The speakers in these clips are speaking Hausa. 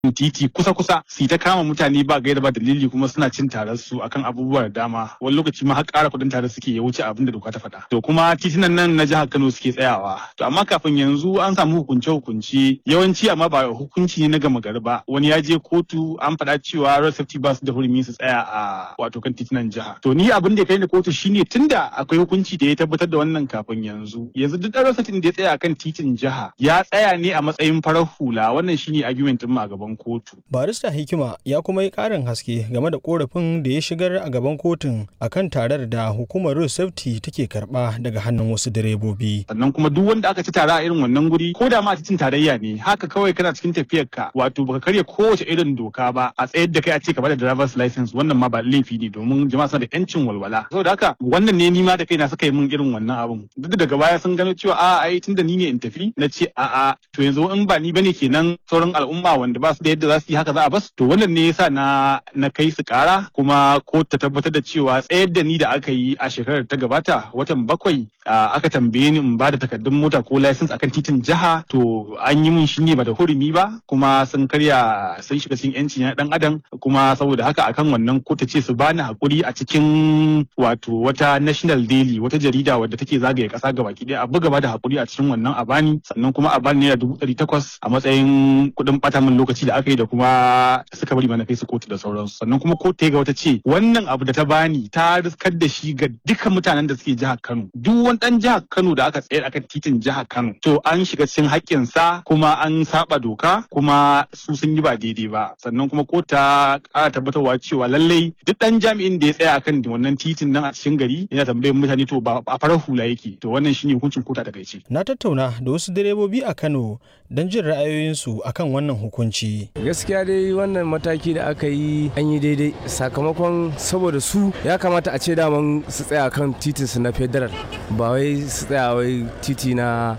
titi kusa-kusa su ta kama mutane ba gaida ba dalili kuma suna cin tarar su akan abubuwa da dama wani lokaci ma har ƙara kuɗin tare suke ya wuce abin da doka ta faɗa to kuma titunan nan na jihar Kano suke tsayawa to amma kafin yanzu an samu hukunce-hukunce yawanci amma ba hukunci ne na gama gari ba wani ya je kotu an faɗa cewa road safety ba su da hurumi su tsaya a wato kan titunan jiha to ni abin da ya kai ni kotu shine tunda akwai hukunci da ya tabbatar da wannan kafin yanzu yanzu duk ɗan road safety da ya tsaya akan titin jiha ya tsaya ne a matsayin farar hula wannan shine argument din a gaban kotu. Barista Hikima ya kuma yi ƙarin haske game da korafin da ya shigar a gaban kotun akan tarar da hukumar road safety take karɓa daga hannun wasu direbobi. Sannan kuma duk wanda aka ci tara a irin wannan guri ko da ma titin tarayya ne haka kawai kana cikin tafiyar ka wato baka karya kowace irin doka ba a tsayar da kai a ce ka bada driver's license wannan ma ba laifi ne domin jama'a suna da yancin walwala. Saboda haka wannan ne ni ma da kaina suka yi min irin wannan abun. Duk daga baya sun gano cewa a ai tunda ni ne in tafi na ce a'a to yanzu in ba ni bane kenan sauran al'umma wanda ba su da yadda za su yi haka za a bas to wannan ne yasa na na kai su kara kuma ko ta tabbatar da cewa tsayar da ni da aka yi a shekarar ta gabata watan bakwai aka tambaye ni in ba da takardun mota ko license akan titin jiha to an yi min shi ne ba da hurumi ba kuma sun karya sun shiga cikin yanci na dan adam kuma saboda haka akan wannan ko ta ce su bani hakuri a cikin wato wata national daily wata jarida wadda take zagaye kasa gabaki daya a buga ba da hakuri a cikin wannan a bani sannan kuma a bani naira dubu ɗari takwas a matsayin kuɗin ɓata min lokaci da aka yi da kuma suka bari mana kai su kotu da sauransu sannan kuma kotu ga wata ce wannan abu da ta bani ta riskar da shi ga duka mutanen da suke jihar Kano duk wani dan jihar Kano da aka tsayar akan titin jihar Kano to an shiga cikin haƙƙin sa kuma an saba doka kuma su sun yi ba daidai ba sannan kuma kotu ta ƙara tabbatarwa cewa lallai duk dan jami'in da ya tsaya akan wannan titin nan a cikin gari yana tambayar mutane to ba a farar hula yake to wannan shine hukuncin kota da gaice na tattauna da wasu direbobi a Kano don jin ra'ayoyinsu akan wannan hukunci gaskiya dai wannan mataki da aka yi an yi daidai sakamakon saboda su ya kamata a ce daman su tsaya kan titin su na federal ba wai su tsaya wai titi na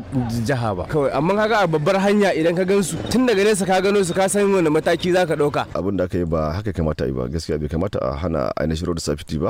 jiha ba kawai amma kaga a babbar hanya idan ka gansu tun daga nesa ka gano su ka san wani mataki za ka ɗauka abin da aka yi ba haka kamata yi ba gaskiya bai kamata a hana ainihin road safety ba